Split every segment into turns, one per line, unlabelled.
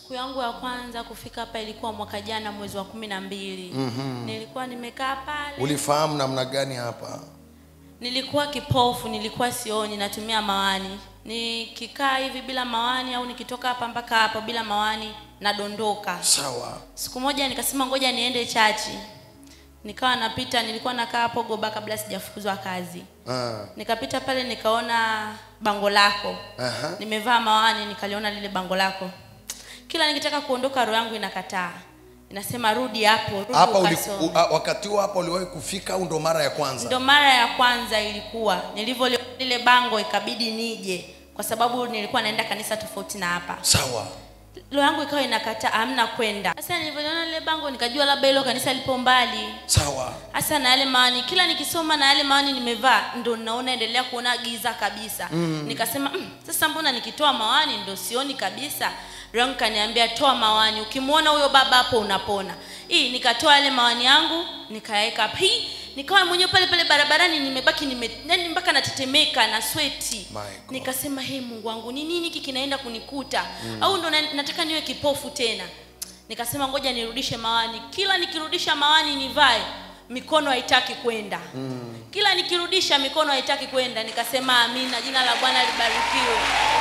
siku yangu ya kwanza kufika hapa ilikuwa mwaka jana mwezi wa kumi na mbili mm-hmm. nilikuwa nimekaa pale
ulifahamu namna gani hapa
nilikuwa kipofu nilikuwa sioni natumia mawani nikikaa hivi bila mawani au nikitoka hapa mpaka hapa bila mawani nadondoka
sawa
siku moja nikasema ngoja niende chachi nikawa napita nilikuwa nakaa hapo goba kabla sijafukuzwa kazi
Ah,
nikapita pale nikaona bango lako
aha.
nimevaa mawani nikaliona lile bango lako kila nikitaka kuondoka roho yangu inakataa inasema rudi hapo rudi
hapa uli,
ukasome."
u, a, wakati huo hapa uliwahi kufika au ndo mara ya kwanza
ndo mara ya kwanza ilikuwa nilivyoliona lile bango ikabidi nije kwa sababu nilikuwa naenda kanisa tofauti na hapa
sawa
roho yangu ikawa inakataa hamna kwenda sasa nilivyoliona lile bango nikajua labda hilo kanisa lipo mbali
sawa
hasa na yale mawani kila nikisoma na yale mawani nimevaa ndo naona endelea kuona giza kabisa mm. nikasema mm, sasa mbona nikitoa mawani ndo sioni kabisa rangu kaniambia toa mawani ukimwona huyo baba hapo unapona hii nikatoa yale mawani yangu nikaweka hapa hii nikawa mwenyewe pale pale barabarani nimebaki nime yani mpaka natetemeka na sweti
My God.
nikasema hey mungu wangu ni nini hiki kinaenda kunikuta mm. au ndo na, nataka niwe kipofu tena nikasema ngoja nirudishe mawani kila nikirudisha mawani nivae mikono haitaki kwenda mm. kila nikirudisha mikono haitaki kwenda nikasema amina jina la bwana libarikiwe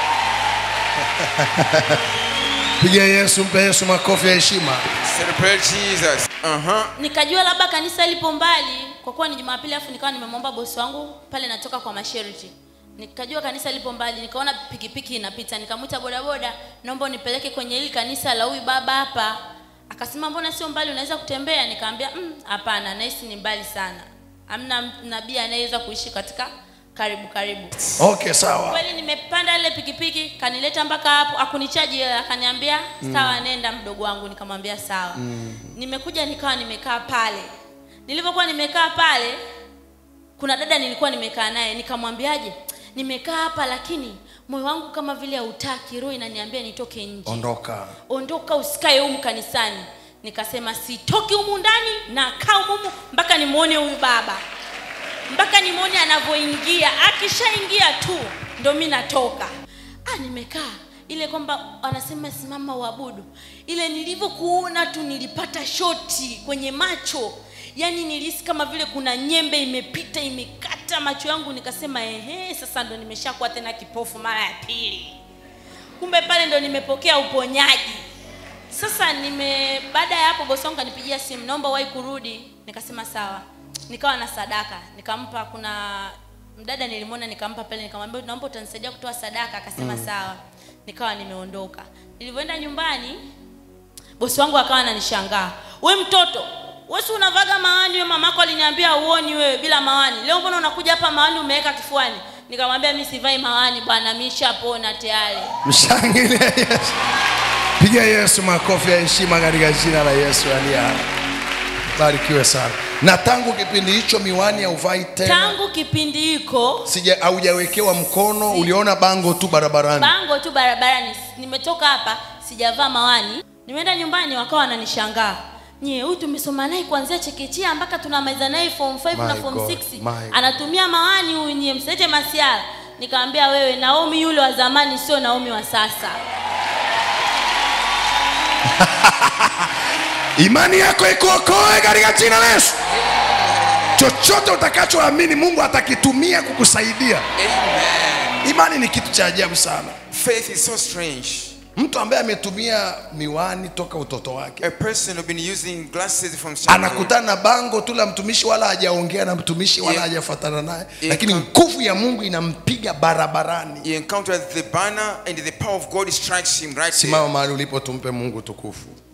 piga yesu mpe yesu makofi ya heshima
Celebrate Jesus. Uh-huh.
nikajua labda kanisa lipo mbali kwa kuwa ni jumapili afu nikawa nimemwomba bosi wangu pale natoka kwa masharti nikajua kanisa lipo mbali nikaona pikipiki inapita nikamwita bodaboda naomba unipeleke kwenye hili kanisa la huyu baba hapa akasema mbona sio mbali unaweza kutembea nikaambia "Mm, hapana nahisi ni mbali sana hamna nabii anayeweza kuishi katika karibu karibu
okay sawa
kweli nimepanda ile pikipiki kanileta mpaka hapo akunichaji hela akaniambia sawa nenda mdogo wangu nikamwambia sawa mm. nimekuja nikawa nimekaa pale nilivyokuwa nimekaa pale kuna dada nilikuwa nimekaa naye nikamwambiaje nimekaa hapa lakini moyo wangu kama vile hautaki roho inaniambia nitoke nje
ondoka
ondoka usikae humu kanisani nikasema sitoki humu ndani na kaa humu mpaka nimwone huyu baba mpaka nimwone anavyoingia akishaingia tu ndo mi natoka ah, nimekaa ile kwamba anasema simama uabudu ile nilivyokuona tu nilipata shoti kwenye macho yaani nilihisi kama vile kuna nyembe imepita imekata macho yangu nikasema ehe sasa ndo nimeshakuwa tena kipofu mara ya pili kumbe pale ndo nimepokea uponyaji sasa nime baada ya hapo bosi wangu kanipigia simu naomba wahi kurudi nikasema sawa nikawa na sadaka nikampa kuna mdada nilimwona nikampa pale nikamwambia naomba utanisaidia kutoa sadaka akasema mm. sawa nikawa nimeondoka nilivyoenda nyumbani bosi wangu akawa ananishangaa we mtoto wesi unavaga mawani we mamako aliniambia uoni wewe bila mawani leo mbona unakuja hapa mawani umeweka kifuani nikamwambia mi sivai mawani bwana mishapona tayari
mshangilia yesu piga yesu makofi ya heshima katika jina la yesu aliye hai barikiwe sana na tangu kipindi hicho miwani hauvai tena
tangu kipindi hiko
sija haujawekewa mkono uliona bango tu barabarani
bango tu barabarani nimetoka hapa sijavaa mawani nimeenda nyumbani wakawa wananishangaa nye huyu tumesoma naye kuanzia chekechea mpaka tunamaliza naye form 5 na
My
form
God,
6
my God.
anatumia mawani huyu nye msete masiara nikamwambia wewe naomi yule wa zamani sio naomi wa sasa
imani yako ikuokoe katika jina la yesu chochote utakachoamini mungu atakitumia kukusaidia
Amen.
imani ni kitu cha ajabu sana
Faith is so strange.
mtu ambaye ametumia miwani toka utoto wake
A person who been using glasses from childhood,
anakutana na bango tu la mtumishi wala hajaongea na mtumishi wala
Yeah.
hajafatana naye
Yeah.
lakini nguvu ya mungu inampiga barabarani
he encounters the banner and the power of God strikes him right
simama
there.
mahali ulipo tumpe mungu tukufu